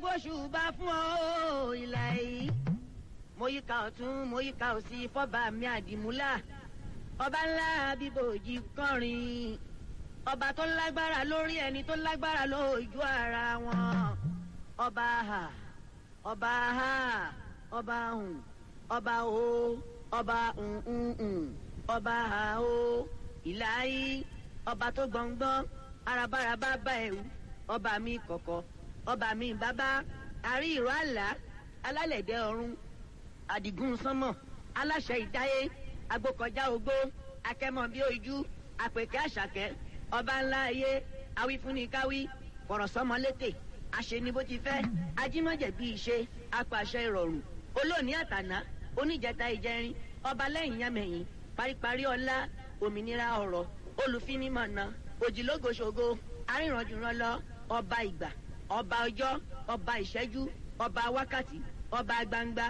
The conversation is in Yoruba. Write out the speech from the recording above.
gbóṣùbà fún ọ ìlà yìí mo yíká ọ̀tún mo yíká òsì fọ́ba mi àdìmúlà ọba ńlá bíbòjì kọrin ọba tó lágbára lórí ẹni tó lágbára lójú ara wọn ọba ha ọba ha ọba hùn ọba o ọba hùn ọba ha o ìlàyé ọba tó gbọ̀ngbọ́n arabaraba bá ẹ̀wù ọba mi kọ̀kọ̀ ọba mi bàbá àrí ìró àlá alálẹ̀dẹ̀ ọ̀run àdìgún sánmọ̀ aláṣẹ ìdáyé agbókọjá ogbó akẹ́mọ̀ bí ojú àpèkẹ́ àṣàkẹ́ ọba ńlá ayé awífúnnikáwí fọ̀rọ̀sọ́mọlétè àṣeni bó ti fẹ́ ajímọ̀jẹ̀ bí ìṣe apàṣẹ ìrọ̀rùn olóòní àtàná oníjẹta ìjẹrin ọba lẹ́yìn yámẹ̀yìn paríparí ọlá òmìnira ọ̀rọ̀ olùfinimọ̀nà òjìlógoṣogo arìnrànjùrànlọ ọba ìgbà ọba ọjọ́ ọba ìṣẹ́jú ọba wákàtí ọba gbangba